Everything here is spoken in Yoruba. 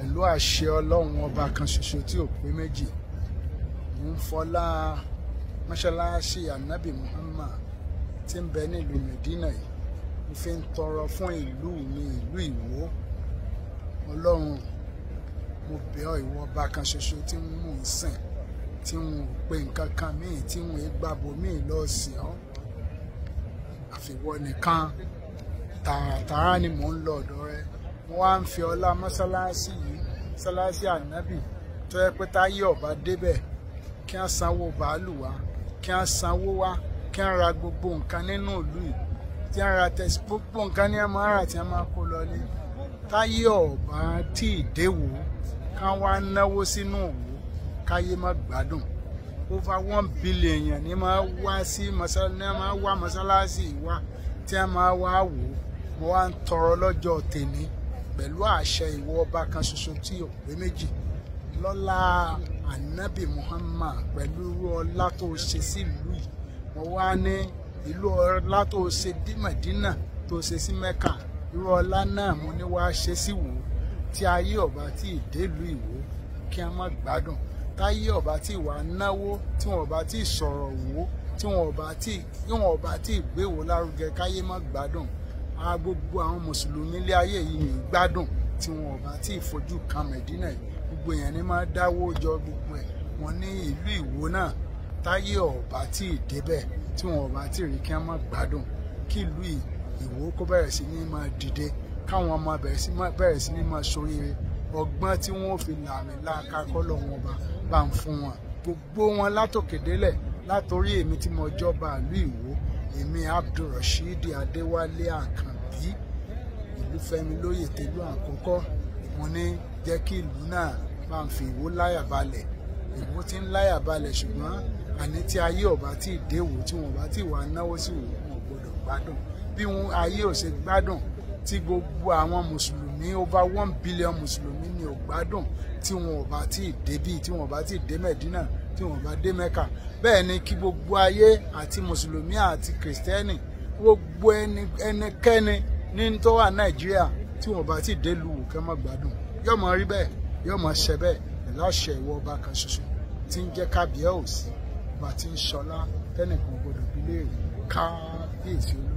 pẹ̀lú àṣẹ ọlọ́run ọba kan ṣoṣo tí ò pé méjì mo ń fọlá mọ́ṣáláṣí anabi muhammad tí ń bẹ nílùú medina yìí mo fi ń tọrọ fún ìlú mi ìlú ìwó ọlọ́run mo bẹ̀ ọ́ ìwọ ọba kan ṣoṣo tí mò ń sìn tí wọn ò pe nǹkan kan míì tí wọn ò gbàbọ míì lọ sí ọ àfiwọ́ nìkan tààràtàrà ni mò ń lọ ọ̀dọ̀ rẹ mo wá ń fi ọlá mọ́sálásí yìí mọ́sálásí ànábì tó yẹ pé táyé ọba débẹ̀ kí wọ́n sanwó bàálù wá kí wọ́n sanwó wá kí wọ́n ra gbogbo nǹkan nínú ìlú yìí tí wọ́n ra tẹ̀sí gbogbo nǹkan ní ẹ̀mọ́ ara tí wọ́n máa kó lọlé táyé ọba tí ì déwò ká wá náwó sínú òwò káyé má gbádùn over one billion èèyàn ní máa wá sí mọ́sálásí ní máa wá mọ́sálásí wá tí wọ́n máa wá wò ó mo wá ń tọrọ lọ́jọ́ tèmi pẹ̀lú àṣẹ ìwọ ọba kan ṣoṣo tí ò pé méjì lọ́lá anabi muhammad pẹ̀lú irú ọlá tó ṣe sí ìlú yìí mo wá ní ìlú ọlá tó ṣe dí Mẹ̀dínà tó ṣe sí mẹ́kà irú ọlá náà mo ní wàá ṣe sí wò ó tí ayé ọba tí ìdélùú ìwò kí a má gbádùn táyé ọba tí ìwà náwó tí wọn ọba tí sọ̀rọ̀ wò ó tí wọn ọba tí wọn ọba tí ìgbéwò lárugẹ káyé má gbádùn a gbogbo àwọn mùsùlùmí ilé ayé yìí ní gbádùn tí wọn ọba tí ìfojú kan Mẹ̀dínà yìí gbogbo èèyàn ní máa dáwó jọ gbogbo ẹ̀ wọn ní ìlú ìwò náà táyé ọba tí ìdébẹ̀ tí wọn ọba tí rí kí wọn má gbádùn kí ìlú ìwò kó bẹ̀rẹ̀ sí ní máa dìde káwọn ọmọ bẹ̀rẹ̀ sí ní máa ṣoríire ọgbọ́n tí wọ́n fi làmì láàka kọ́lọ̀ wọn bá bá ń fún wọn gbogbo wọn látòkè délẹ̀ látòrí èmi tí mo jọba ìlú ìwò èmi abdulrasheed adéwálé àkànbí ìlú fẹ́mi lóyè tẹlú àkọ́kọ́ mo ní jẹ́ kí ìlú náà bá ń fi ìwò láyà balẹ̀ ìwò tí ń láyà balẹ̀ ṣùgbọ́n àní tí ayé ọba tí ì déwò tí wọn bá tí ì wà náwó sí ìwò wọn gbọ́dọ̀ gbádùn bí wọn ayé ò ṣe gbádùn tí gbogbo àwọn mùsùlùmí over one billion mùsùlùmí ni ò gbádùn tí wọn ò bá tí ì débí tí wọn ò bá tí ì dé mẹ̀dínà tí wọn ò bá dé mẹ́kà bẹ́ẹ̀ ni kí gbogbo ayé àti mùsùlùmí àti kìrìsìtẹ́nì gbogbo ẹnikẹ́ni ní tó wà nàìjíríà tí wọn ò bá tí ì dé lu kẹ́ má gbádùn yóò mọ rí bẹ́ẹ̀ yóò mọ ṣẹ bẹ́ẹ̀ pẹ̀lú àṣẹ ìwọ ọba kan ṣoṣo tí ń jẹ́ kábíyèsí ọba tí ń ṣọlá tẹ́nìkan gbọdọ̀ bí léèrè kábíyèsí olú